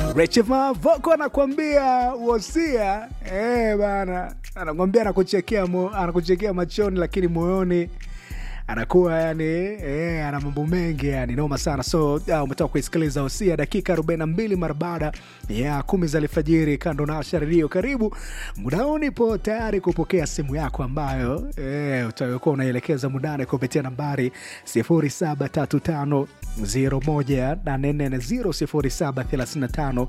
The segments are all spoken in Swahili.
Rechema Voko anakuambia wosia eh bana, anakuambia anakuchekea mo, anakuchekea machoni, lakini moyoni anakuwa yani eh, ana mambo mengi yani, noma sana. So uh, umetoka kuisikiliza wosia dakika 42 mara baada ya kumi za alfajiri, kando na Asha redio. Karibu mudao, nipo tayari kupokea simu yako ambayo eh, utakuwa unaelekeza mudane kupitia nambari 0735 01840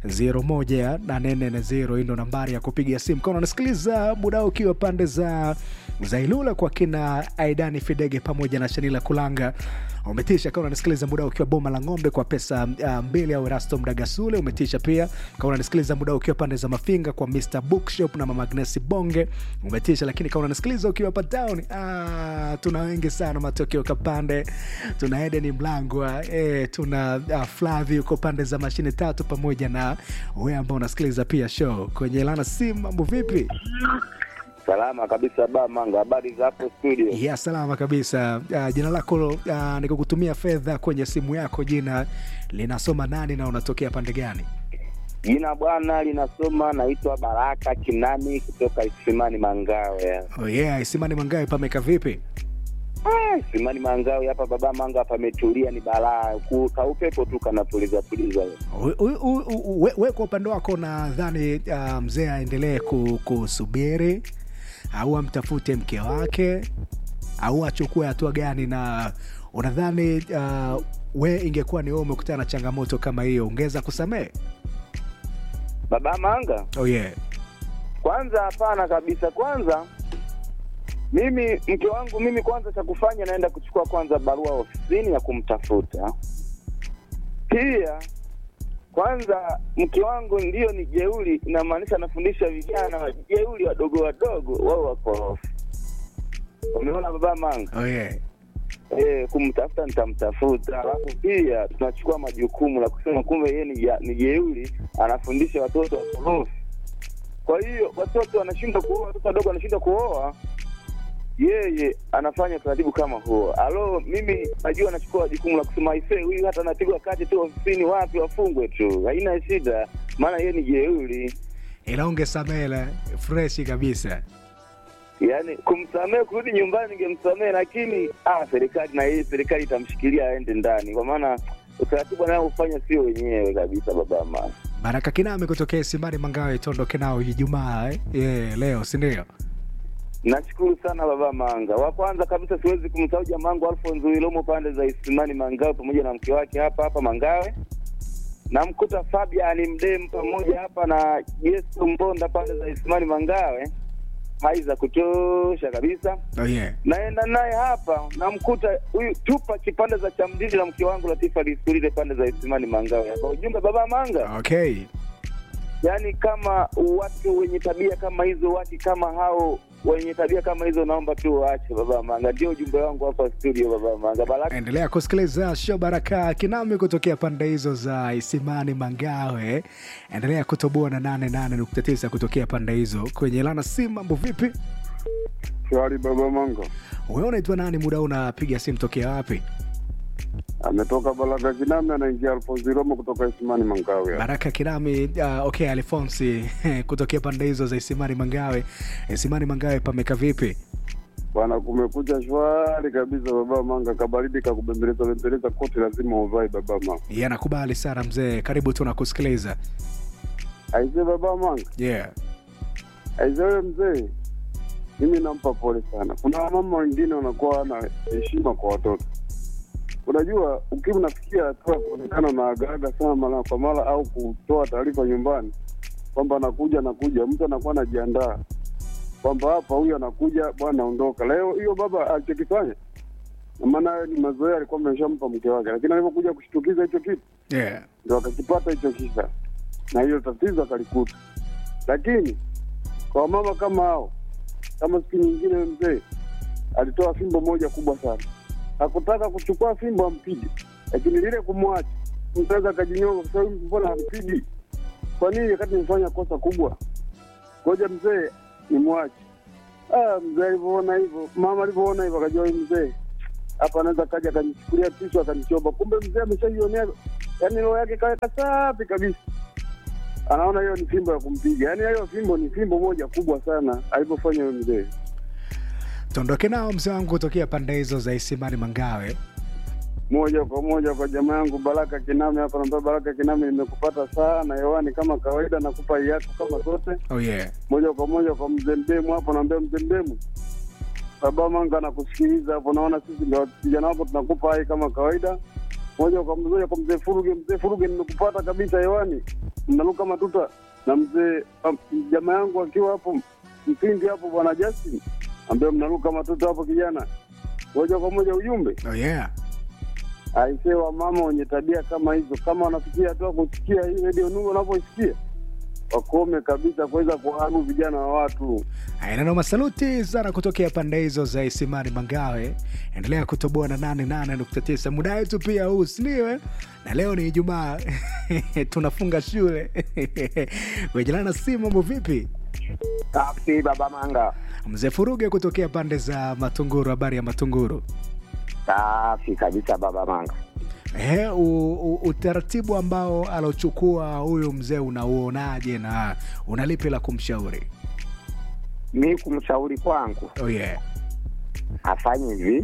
0735 hii ndo nambari ya kupiga simu kama unasikiliza muda ukiwa pande za za Ilula kwa kina Aidani Fidege pamoja na Shanila Kulanga umetisha. Kama unanisikiliza muda ukiwa Boma la Ng'ombe kwa pesa uh, mbili au Erasto Mdagasule umetisha pia. Kama unanisikiliza muda ukiwa pande za Mafinga kwa Mr Bookshop na Mama Agnesi Bonge umetisha. Lakini kama unanisikiliza ukiwa hapa town, ah, tuna wengi sana matokeo Kapande, tuna Eden Mlangwa eh, tuna uh, Flavi uko pande za mashine tatu pamoja na wewe ambao unasikiliza pia show kwenye Lana Sim. Mambo vipi? Salama kabisa ba Manga, habari za hapo studio? Ya salama kabisa. Uh, jina lako uh, nikukutumia fedha kwenye simu yako, jina linasoma nani na unatokea pande gani? Jina bwana linasoma, naitwa Baraka Kinani kutoka Isimani Mangawe. Oh yeah, Isimani Mangawe pameka vipi? Ah, Isimani Mangawe hapa baba Manga pametulia, ni balaa, Ku- kaupepo tu kanapuliza puliza. U- u- u- u- we- we kwa upande wako nadhani uh, mzee aendelee ku- kusubiri au amtafute mke wake au achukue hatua gani? Na unadhani uh, we ingekuwa ni wewe umekutana na changamoto kama hiyo ungeweza kusamehe? Baba Manga, Oh yeah. kwanza hapana kabisa. Kwanza mimi mke wangu mimi, kwanza cha kufanya naenda kuchukua kwanza barua ofisini ya kumtafuta. Pia kwanza mke wangu ndio ni jeuri, inamaanisha anafundisha vijana jeuri wadogo wadogo, wao wakorofi. Umeona baba Manga? Oh yeah. Eh, kumtafuta nitamtafuta, alafu pia tunachukua majukumu la kusema kumbe yeye ni ja- ni jeuri, anafundisha watoto wakorofi. Kwa hiyo watoto wanashindwa kuoa, watoto wadogo wanashindwa kuoa, yeye anafanya utaratibu kama huo. Alo, mimi najua anachukua jukumu la kusema aisee, huyu hata anapigwa kati tu ofisini, wapi wafungwe tu, haina shida, maana yeye ni jeuri. ila ungesamehe freshi kabisa. Yaani kumsamehe kurudi nyumbani ningemsamehe, lakini ah, serikali na yeye serikali itamshikilia aende ndani, kwa maana utaratibu anaofanya sio wenyewe kabisa, baba mama. Baraka Kiname kutokea Isimani Mangawe, tuondoke nao Ijumaa eh? yeah, leo si ndio? Nashukuru sana baba Manga. Wa kwanza kabisa siwezi kumsahau jamangu Alfonso Wilomo pande za Isimani Mangawe pamoja na mke wake hapa hapa Mangawe. Namkuta Fabian Mdem pamoja hapa na Yesu Mbonda pande za Isimani Mangawe. Hai za kutosha kabisa. Oh yeah. naenda naye hapa namkuta huyu tupa kipande za cha mdini na mke wangu Latifa Lisulile pande za Isimani Mangawe hapa. Ujumbe baba Manga, Okay. yaani kama watu wenye tabia kama hizo, watu kama hao wenye tabia kama hizo, naomba tu waache baba Manga. Ndio ujumbe wangu hapa studio baba Manga. Baraka Endelea kusikiliza show Baraka Kinami kutokea pande hizo za Isimani Mangawe. Endelea kutoboa na 88.9 kutokea pande hizo kwenye Lana Sim. Mambo vipi? Shwari baba Manga Wewe unaitwa nani? Muda huu unapiga simu tokea wapi? ametoka Balaga Kinami, anaingia Alfonsi Romo kutoka Isimani Mangawe. Baraka Kinami. Uh, okay, Alfonsi kutokea pande hizo za Isimani Mangawe. Isimani Mangawe pameka vipi? Bwana, kumekucha shwari kabisa baba Manga, kabaridi kakubembeleza bembeleza koti lazima uvae baba Manga. Yeah, nakubali sana mzee, karibu tu nakusikiliza. Aise baba Manga, Yeah. aise wewe mzee, mimi nampa pole sana. Kuna wamama wengine wanakuwa na heshima kwa watoto. Unajua, ukiwa unafikia hatua ya kuonekana na agaaga sana mara kwa mara au kutoa taarifa nyumbani kwamba anakuja anakuja, mtu anakuwa anajiandaa kwamba hapa huyu anakuja, bwana ondoka. Leo hiyo baba alichokifanya, na maana hayo ni mazoea alikuwa ameshampa mke wake, lakini alivyokuja kushtukiza hicho kitu Yeah. ndo akakipata hicho kisa na hiyo tatizo akalikuta. Lakini kwa mama kama hao, kama siku nyingine mzee alitoa fimbo moja kubwa sana, hakutaka kuchukua fimbo ampige, lakini lile kumwacha mtaweza akajinyonga, kwa sababu mbona ampigi? Kwa nini wakati nimefanya kosa kubwa? Ngoja mzee nimwache. Ah, mzee alivyoona hivyo, mama alivyoona hivyo, akajua huyu mzee hapa anaweza kaja akanichukulia tishu akanichomba. Kumbe mzee ameshaionea, yaani roho yake kaweka safi kabisa. anaona hiyo ni fimbo ya kumpiga. Yaani hiyo fimbo ni fimbo moja kubwa sana alivyofanya huyo mzee. tuondoke nao mzee wangu kutokea pande hizo za isimani mangawe moja kwa moja kwa jamaa yangu Baraka Kiname hapa. Naambia Baraka Kiname, nimekupata sana hewani kama kawaida, nakupa yako kama zote. oh yeah. Moja kwa moja kwa mzee Mdemu hapo, naambia mzee Mdemu, baba Manga anakusikiliza hapo, naona sisi ndio vijana wako tunakupa hai kama kawaida. Moja kwa moja kwa mzee Furuge, mzee Furuge, nimekupata kabisa hewani, mnaruka matuta na mzee um, jamaa yangu akiwa hapo Mpindi hapo, bwana Justin ambaye mnaruka matuta hapo kijana. Moja kwa moja ujumbe Oh yeah. aisee wa mama wenye tabia kama hizo, kama wanafikia hatua kusikia hii redio Nuru wanapoisikia wakome kabisa kuweza kuharibu vijana wa watu. Ainano masaluti sana kutokea pande hizo za Isimani Mangawe. Endelea kutoboa na 88.9 muda wetu pia huu siniwe, na leo ni Ijumaa tunafunga shule wejelana si mambo vipi? Safi baba Manga, Mzee Furuge kutokea pande za Matunguru, habari ya Matunguru. safi kabisa baba Manga. Ehe, u, u, utaratibu ambao alochukua huyu mzee unauonaje na unalipi la kumshauri? Mi kumshauri kwangu Oh yeah. afanye hivi,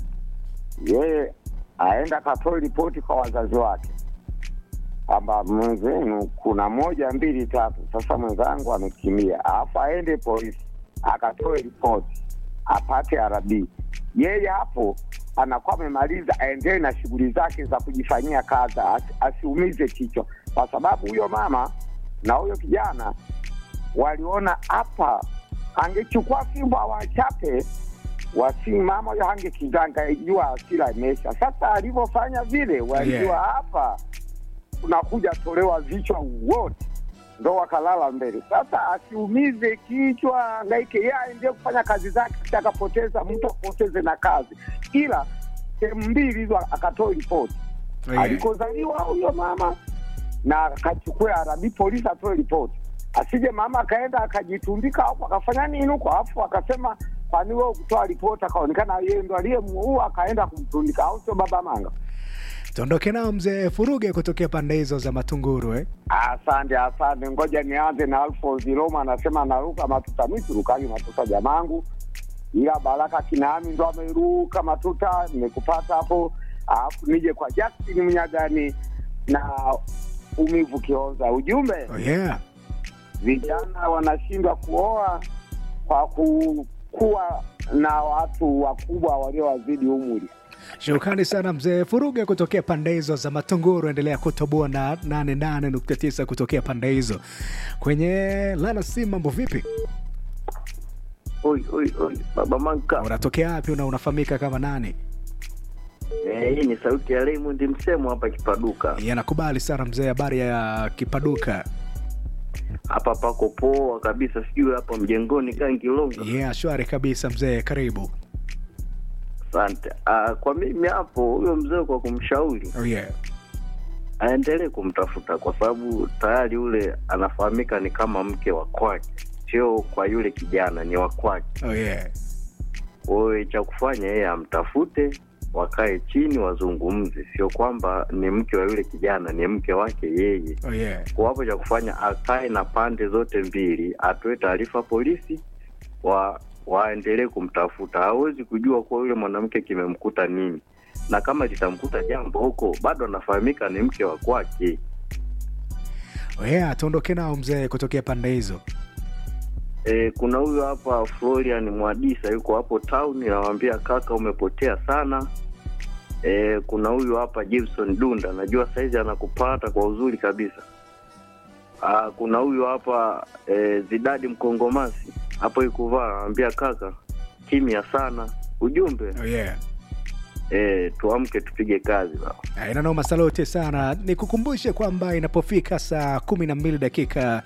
yeye aenda akatoe ripoti kwa wazazi wake kwamba mwenzenu kuna moja mbili tatu, sasa mwenzangu amekimbia, alafu aende polisi akatoe ripoti apate RB. Yeye hapo anakuwa amemaliza, aendelee na shughuli zake za kujifanyia kazi, asi- asiumize kichwa, kwa sababu huyo mama na huyo kijana waliona hapa angechukua fimbo awachape wasimama huyo hange kizanga ijua asira imesha. Sasa alivyofanya vile, walijua Yeah. hapa unakuja tolewa vichwa wote, ndo wakalala mbele. Sasa asiumize kichwa, angaike yeye aendee kufanya kazi zake, akapoteza mtu apoteze na kazi, ila sehemu mbili hizo akatoe ripoti Oh yeah. alikozaliwa huyo mama na akachukue arabi polisi atoe ripoti, asije mama akaenda akajitundika hapo akafanya nini huko, alafu akasema kwani wewe kutoa ripoti, akaonekana yeye ndo aliyemuua akaenda kumtundika, au sio baba Manga? Tuondoke nao mzee Furuge kutokea pande hizo za Matunguru eh? Asante, asante. Ngoja nianze na Alfonsi Roma, anasema naruka matuta, mi turukagi matuta jamangu, ila Baraka Kinami ndo ameruka matuta, nimekupata hapo. Alafu nije kwa Justin Mnyagani na Umivu Kionza, ujumbe Oh yeah. vijana wanashindwa kuoa kwa kukuwa na watu wakubwa waliowazidi umri. Shukrani sana mzee Furuge kutokea pande hizo za Matunguru. Endelea kutoboa na 88.9 kutokea pande hizo. Kwenye lala si mambo vipi? Oi, oi, oi, baba Manka. Unatokea wapi na unafahamika kama nani? Eh, hii ni sauti ya Raymond Msemo hapa Kipaduka. Yanakubali sana mzee, habari ya Kipaduka. Hapa pako poa kabisa, sijui hapa mjengoni Kangilonga. Yeah, shwari kabisa mzee, karibu. Asante. Ah, kwa mimi hapo huyo mzee kwa kumshauri Oh yeah. aendelee kumtafuta kwa sababu tayari yule anafahamika ni kama mke wa kwake, sio kwa yule kijana, ni wa kwake. Oh yeah. Kwa hiyo cha kufanya yeye amtafute, wakae chini wazungumze, sio kwamba ni mke wa yule kijana, ni mke wake yeye. Oh yeah. kwa hapo cha kufanya akae na pande zote mbili, atoe taarifa polisi, wa waendelee kumtafuta. Hawezi kujua kuwa yule mwanamke kimemkuta nini, na kama litamkuta jambo huko, bado anafahamika ni mke wa kwake. Oh yeah, tuondoke nao mzee kutokea pande hizo. E, kuna huyu hapa Florian Mwadisa yuko hapo town, nawambia kaka, umepotea sana. E, kuna huyu hapa Gibson Dunda, najua saizi anakupata kwa uzuri kabisa. Aa, kuna huyu hapa e, Zidadi Mkongomasi hapo Ikuvaa, anawambia kaka, kimya sana. Ujumbe Oh yeah. e, tuamke tupige kazi baba. inanoma salote sana nikukumbushe kwamba inapofika saa kumi na mbili dakika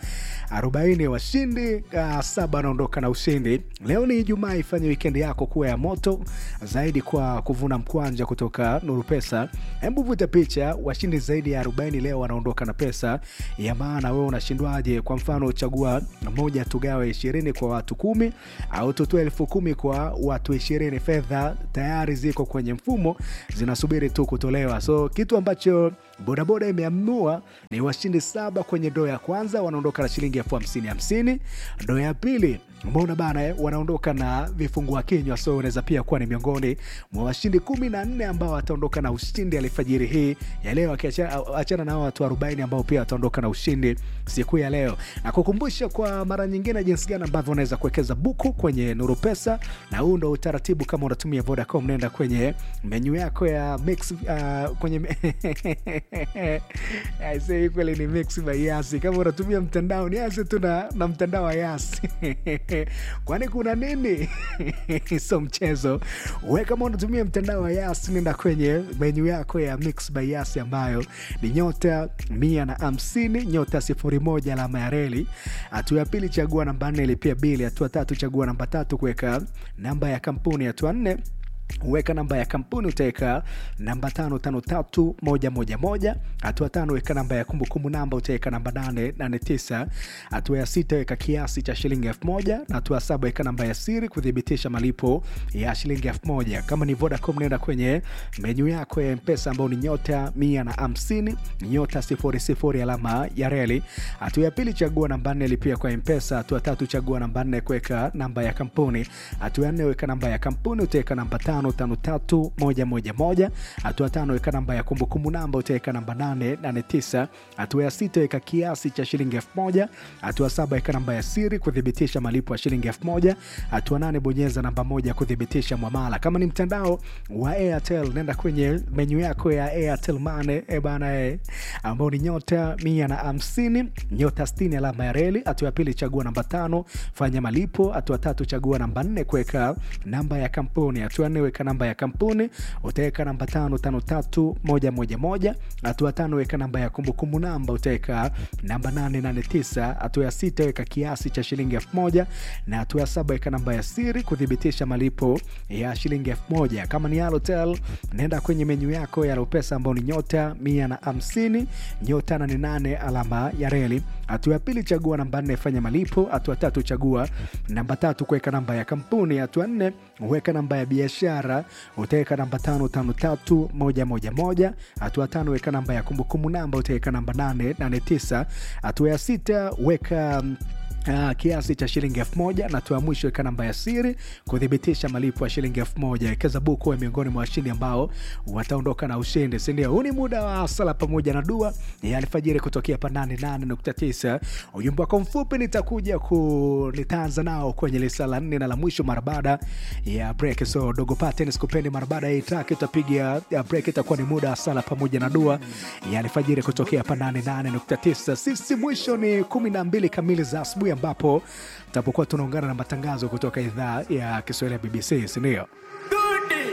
arobaini washindi uh, saba wanaondoka na ushindi. Leo ni Ijumaa, ifanye wikendi yako kuwa ya moto zaidi kwa kuvuna mkwanja kutoka Nuru Pesa. Hebu vuta picha, washindi zaidi ya 40 leo wanaondoka na pesa ya maana. Wewe unashindwaje? Kwa mfano, chagua moja, tugawe ishirini kwa watu kumi au tutoe elfu kumi kwa watu ishirini. Fedha tayari ziko kwenye mfumo zinasubiri tu kutolewa. So kitu ambacho bodaboda imeamua ni washindi saba kwenye ndoo ya kwanza wanaondoka na shilingi elfu hamsini hamsini. Ndoo ya pili mbona bana eh, wanaondoka na vifungua kinywa, so unaweza pia kuwa ni miongoni mwa washindi kumi na nne ambao wataondoka na ushindi alfajiri hii ya leo, akiachana na hao watu 40 ambao pia wataondoka na ushindi siku ya leo, na kukumbusha kwa mara nyingine jinsi gani ambavyo unaweza kuwekeza buku kwenye Nuru Pesa, na huu ndo utaratibu. Kama unatumia Vodacom, nenda kwenye menyu yako ya mix, uh, kwenye Aisee, kweli ni mix by Yasi. Kama unatumia mtandao ni Yasi tu na, na mtandao wa Yasi kwani kuna nini? so mchezo we, kama unatumia mtandao wa Yasi, nenda kwenye menyu yako ya mix by Yasi ambayo ni nyota mia na hamsini nyota sifuri moja alama ya reli. Hatua ya pili chagua namba nne ilipia bili. Hatua tatu chagua namba tatu kuweka namba ya kampuni. Hatua nne weka namba ya kampuni utaweka namba tano tano tatu moja moja moja. Hatua tano weka namba ya kumbukumbu namba utaweka namba nane nane tisa. Hatua ya sita weka kiasi cha shilingi elfu moja na hatua ya saba weka namba ya siri kuthibitisha malipo ya shilingi elfu moja. Kama ni Vodacom nenda kwenye menyu yako ya Mpesa ambao ni nyota mia na hamsini nyota sifuri sifuri alama ya reli. Hatua ya pili chagua namba nne lipia kwa Mpesa. Hatua tatu chagua namba nne kuweka namba ya kampuni. Hatua ya nne weka namba ya kampuni utaweka namba tano tano tatu moja moja moja. Hatua tano weka namba ya kumbukumbu namba utaweka namba nane nane tisa. Hatua ya sita weka kiasi cha shilingi elfu moja. Hatua saba weka namba ya siri kuthibitisha malipo ya shilingi elfu moja. Hatua nane bonyeza namba moja kuthibitisha mwamala. Kama ni mtandao wa Airtel nenda kwenye menyu yako ya Airtel Money e bana e, ambao ni nyota mia na hamsini nyota sitini alama ya reli. Hatua ya pili chagua namba tano fanya malipo. Hatua tatu chagua namba nne kuweka namba ya kampuni. Hatua nne weka namba ya kampuni utaweka namba tano tano tatu moja moja moja. Hatua tano weka namba ya kumbukumbu namba utaweka namba nane nane tisa. Hatua ya sita weka kiasi cha shilingi elfu moja na hatua ya saba weka namba ya siri kuthibitisha malipo ya shilingi elfu moja. Kama ni Halotel nenda kwenye menyu yako ya Lopesa ambao ni nyota mia na hamsini nyota nane nane alama ya reli. Hatua ya pili chagua namba nne fanya malipo. Hatua tatu chagua namba tatu kuweka namba ya kampuni. Hatua nne weka namba ya biashara utaweka namba tano tano tatu moja moja moja. Hatua tano weka namba ya kumbukumbu namba utaweka namba nane nane tisa. Hatua ya sita weka Uh, kiasi cha shilingi elfu moja na hatua ya mwisho weka namba ya siri kuthibitisha malipo ya shilingi elfu moja. Wekeza buku miongoni mwa washindi ambao wataondoka na ushindi, sindio? Huu ni muda wa sala pamoja na dua ya alfajiri kutokea pa 88.9. Ujumbe wako mfupi nitakuja ku nitaanza nao kwenye lisa la nne na la mwisho mara baada ya break. So dogo paten sikupendi, mara baada ya itaki utapiga ya break, itakuwa ni muda wa sala pamoja na dua ya alfajiri kutokea pa 88.9. Sisi mwisho ni 12 kamili za asubuhi ambapo tutapokuwa tunaungana na matangazo kutoka idhaa ya Kiswahili ya BBC, sindio?